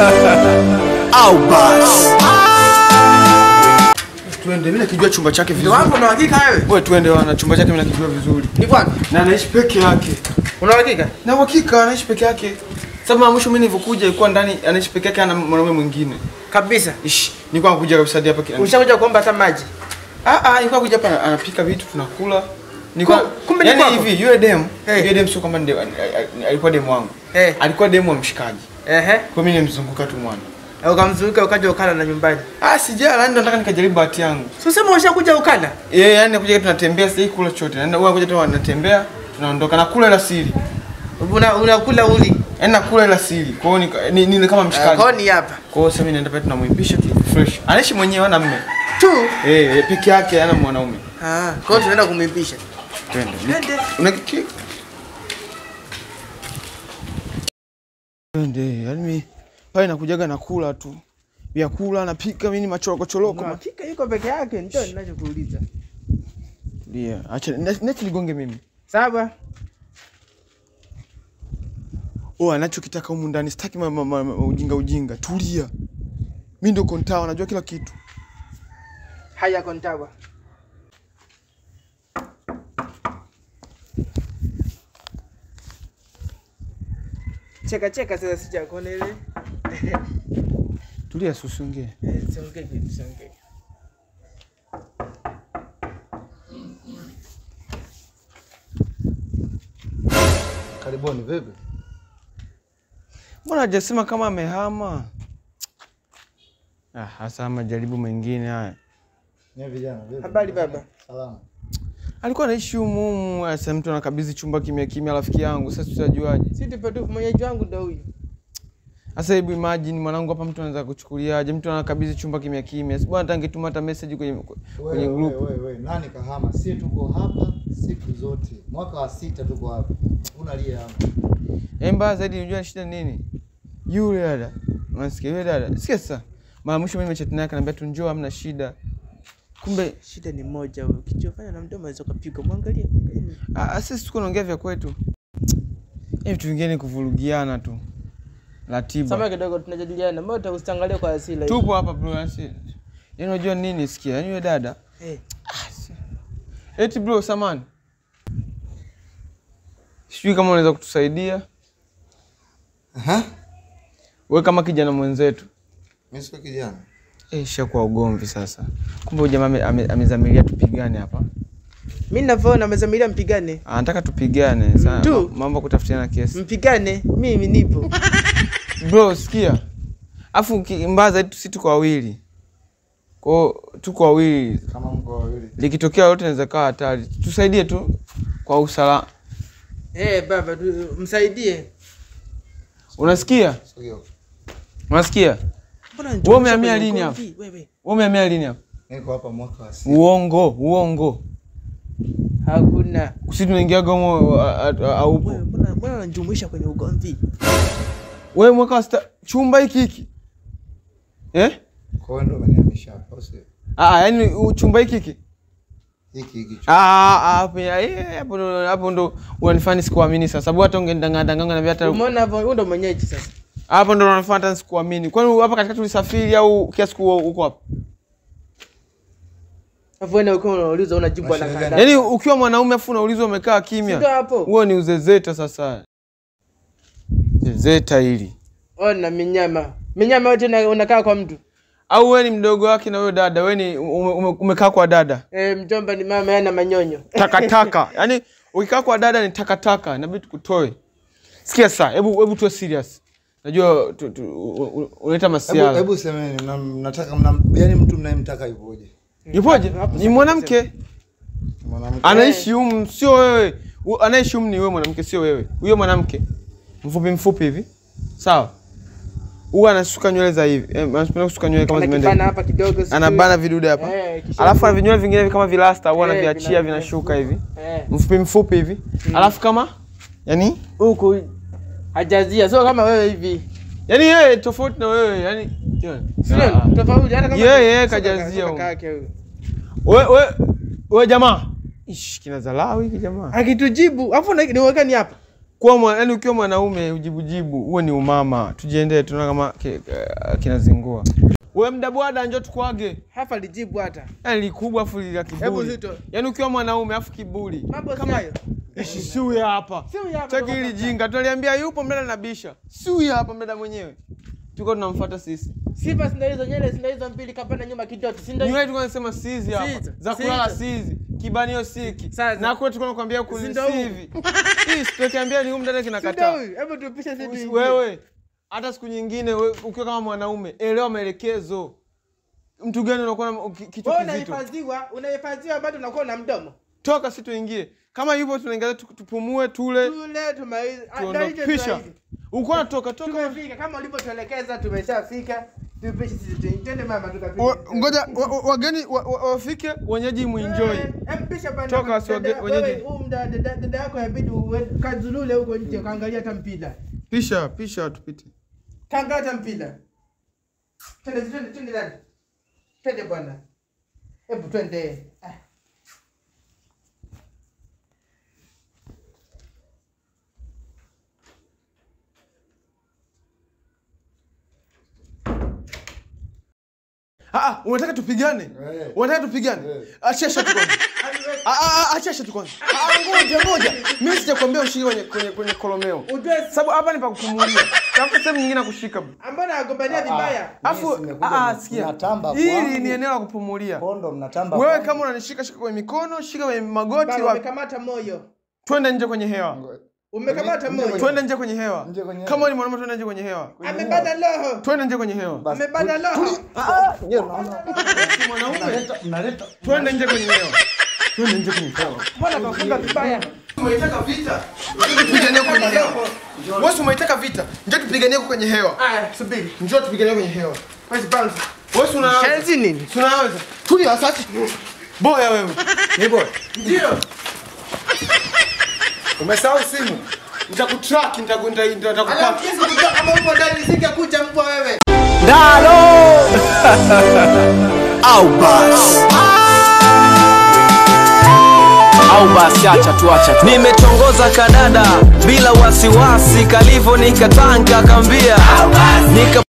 au basi tuende mimi nakijua chumba chake Ndio vizuri wangu una hakika wewe? wewe tuende wana chumba chake mimi nakijua vizuri Ni bwana. na anaishi peke yake Una hakika? na uhakika anaishi peke yake sababu mara mwisho mimi nilivyokuja ilikuwa ndani anaishi peke yake ana mwanaume mwingine Kabisa. ish nilikuwa nakuja kabisa hadi hapa kila Ushakuja kuomba hata maji. ah ah nilikuwa kuja hapa anapika vitu tunakula nilikuwa Ku- kumbe ni yani kwako? hivi yule dem Eh. yule dem sio kwamba ndio alikuwa demu wangu Eh. alikuwa demu wa mshikaji Ehe. kwa mimi nimzunguka tu mwana Na Ukamzunguka ukaja ukala na nyumbani. ah sijala yani ndo nataka nikajaribu bahati yangu Si usema ushakuja ukala? yeye yani nakuja tunatembea sasa kula chote yani huwa kuja tu anatembea tunaondoka nakula ila siri Una unakula uli. yani nakula ila siri kwa hiyo nika- ni, ni, ni kama mshikaji Kwa ni hapa. kwa hiyo sasa mimi naenda pale tunamwimbisha tu fresh anaishi mwenyewe ana mme Tu. eh eh, peke yake ana mwanaume Ah, kwa hiyo tunaenda kumwimbisha. twende Twende. una kiki twende yani mimi pale nakujaga nakula tu vyakula napika mimi ni machoroko choroko Kwa ma- hakika yuko peke yake ndio ninachokuuliza. ndio acha neti ligonge mimi Sawa. oh anachokitaka humu ndani sitaki ma, ma, ma, ma, ujinga ujinga tulia mimi ndio kontawa najua kila kitu Haya kontawa. Cheka cheka sasa sija kuona ile. tulia susungie Eh, Siongee kitu siongee. Karibuni, vipi? mbona hajasema kama amehama ah hasa majaribu mengine haya Nye vijana, vipi? Habari baba. Salama. alikuwa anaishi humu humu sasa mtu anakabidhi chumba kimya kimya rafiki yangu sasa tutajuaje Si tupo tu mwenyeji wangu ndo huyu. sasa hebu imagine mwanangu hapa mtu anaweza kuchukuliaje mtu anakabidhi chumba kimya kimya si bwana hata angetuma hata message kwenye kwenye Wewe, group wewe, wewe, nani kahama? Si tuko hapa siku zote. Mwaka wa sita tuko hapa. Unalia hapa. Eh, mbaya zaidi unajua shida nini yule dada unasikia yule dada sikia sasa mara mwisho mimi nimechat naye akaniambia tu njoo hamna shida kumbe Shida ni moja huyo. Kichofanya na mdomo aweza kupigwa. Mwangalie. mwangalie. ah, ah, sisi tuko naongea vya kwetu Eh, vitu vingine ni kuvurugiana tu ratiba Sama kidogo tunajadiliana. Mbona utaangalia kwa asili hivi? tupo hapa bro yani yaani unajua nini sikia yani yule dada Eh. eti bro samani sijui kama unaweza kutusaidia Aha. we kama kijana mwenzetu Mimi sio kijana. Eh, shakuwa ugomvi sasa kumbe huyu jamaa ame- ame- amezamilia tupigane hapa Mimi ninavyoona amezamilia mpigane. anataka tupigane Sa- Tu. ma- mambo ya kutafutiana kesi Mpigane. Mimi nipo. bro sikia afu ki- mbaya zaidi si tuko wawili kwao tuko wawili Kama mko wawili. likitokea lolote inaweza kawa hatari tusaidie tu kwa usalama Eh, baba tu, msaidie. unasikia Sio. unasikia Mbona Wewe umehamia kwenye lini ugomvi? Wewe. wewe umehamia lini hapa Niko hapa mwaka wa sita. uongo uongo Hakuna. si tunaingiaga humo a- a- a- aupo Wewe mbona mbona unajumuisha kwenye ugomvi? wewe mwaka wa sita chumba hiki hiki eh Kwa hiyo ndio umenihamisha hapa, au sio? ah yani u- chumba hiki hiki Hiki hiki. Ah, ah, hapo ya- eh, hapo ndo hapo ndo unanifanya sikuamini sasa. Sababu hata ungenidanganya danganya na hata Umeona hapo huyo ndo mwenyeji sasa. hapo ndo unanifanya hata sikuamini. Kwani hapa katikati ulisafiri au kiasi siku uko hapa? Hapo wewe ukiwa unauliza unajibu Mashine anakaa. gani? Yaani ukiwa mwanaume afu unaulizwa umekaa Ndio kimya. hapo. Huo ni uzezeta sasa. Zezeta hili. Ona minyama. Minyama yote una- unakaa kwa mtu. Au wewe ni mdogo wake na wewe dada, wewe ni ume, ume, umekaa kwa dada. Eh, mjomba ni mama yana manyonyo. Takataka. Yaani ukikaa kwa dada ni takataka, inabidi tukutoe. Sikia sasa, hebu hebu tuwe serious. Najua tu- tu- u- u- unaleta Hebu masiala. hebu semeni mna- mnataka mna yaani mtu mnayemtaka yupoje? Yupoje? Hapo Ni sasa mwanamke. Mwanamke. Anaishi humu, sio wewe. U- Anaishi humu ni wewe mwanamke, sio wewe. Huyo mwanamke mfupi mfupi hivi, sawa? Huwa anasuka nywele za hivi, eh, anapenda kusuka nywele kama Anakibana zimeenda, hapa kidogo. sijui. anabana vidude hapa, Eh, kisha- alafu ana vinywele vingine kama vilasta, huwa Eh, anaviachia vina- vinashuka hivi, Eh. mfupi mfupi hivi, alafu kama yani Huku hajazia sio kama wewe hivi. yani yeye tofauti na wewe yani Sio tofauti hata kama Yeye, yeye sio kajazia kaka- sio huko. kaka yake huyo. we we we jamaa, ish kina dharau hiki jamaa. Akitujibu, afu na- niweka ni hapa. kuwa mwa, yani ukiwa mwanaume ujibujibu, huo ni umama. Tujiendee, tunaona kama ki- eh, kinazingua. Wewe mdabwada, njoo tukwage. Hapa lijibu hata. Yani likubwa afu la Hebu kiburi. Zito. Yani ukiwa mwanaume afu kiburi. Mambo si Kama hayo. ishi siwi hapa. Siwi hapa, Cheki toka hili hapa. jinga. Tunaliambia yupo mdada nabisha. Siwi hapa mdada mwenyewe. Tuko tunamfuata sisi. Sifa si ndio hizo nywele si ndio hizo mbili kapanda nyuma kidoti si ndio? Nywele tulikuwa tunasema sizi hapa. Sizi. Za kulala Sizi. sizi. Kibanio siki. Sasa. Na kule tulikuwa tunakwambia kuli Si ndio huu? sivi. Hii tukiambia ni huyu mdada Si ndio kinakataa. huyu? Hebu tupishe sisi. Usi- tuingie. wewe hata siku nyingine we, ukiwa kama mwanaume elewa maelekezo mtu gani unakuwa na ki- kichwa Wewe kizito unahifadhiwa, unahifadhiwa bado unakuwa na mdomo. toka si tuingie kama hivyo tunaingia tu- tupumue tule Tule tumalize. Ah, ndio tuondoke hicho pisha tumalize. uko natoka toka Tumefika kama ulivyotuelekeza tumeshafika. Tupishe sisi tuingie. Twende mama tukapige. Wa- ngoja wa- wa- wageni wa- wa- wafike wenyeji muenjoy Mpisha bana. Toka wasi wage- Dada- wenyeji. wewe, huyu mda- dada dada yako yabidi uwe- kazulule huko nje kaangalia hata mpira. pisha pisha tupite Kaangalia hata mpira. Twende twende twende dada. Twende bwana. Hebu twende. Ah. Ah, ah, unataka tupigane Eh. unataka tupigane Eh. achesha tu kwanza Ah, ah, ah, achesha tu kwanza Ah, ah, ngoja ngoja mimi sijakwambia ushike kwenye kwenye kwenye kolomeo Ujue sababu hapa ni pa kupumulia tafuta sehemu nyingine ya kushika ambao nagombania vibaya. Afu Mimi nimekuja ah, ah, ni- sikia. natamba Hili kwangu. ni eneo la kupumulia. Kondo mnatamba Wewe kwangu. kama unanishika shika kwenye mikono, shika kwenye magoti Baba wa umekamata moyo. twende nje kwenye hewa. Umekamata Nje moyo. kwenye- Twende nje kwenye hewa. Nje kwenye Kama hewa. ni mwanaume twende nje kwenye hewa. Amebana roho. Twende nje kwenye hewa. Basi, Amebana roho. Je, unaona? Mwanaume Mnaleta mnaleta twende nje kwenye hewa. Twende nje kwenye hewa. Mbona kafunga vibaya? Umeitaka vita? Njoo tupiganie kwenye hewa. Wewe umeitaka vita? Njoo tupiganie kwenye hewa. Aya, subiri. Njoo tupiganie kwenye hewa. Basi bounce. Wewe una Shenzi nini? tunaweza. Tulia sasa. Boya wewe. Ni boya. Ndio. Umesahau simu. Nitakutrack, nitaku- nita- nitakupata. Alafu kesi kujua kama upo ndani nisingekuja mbwa wewe. au basi au basi acha tu acha tu nimetongoza kadada bila wasiwasi kalivo nikatanga kambia nika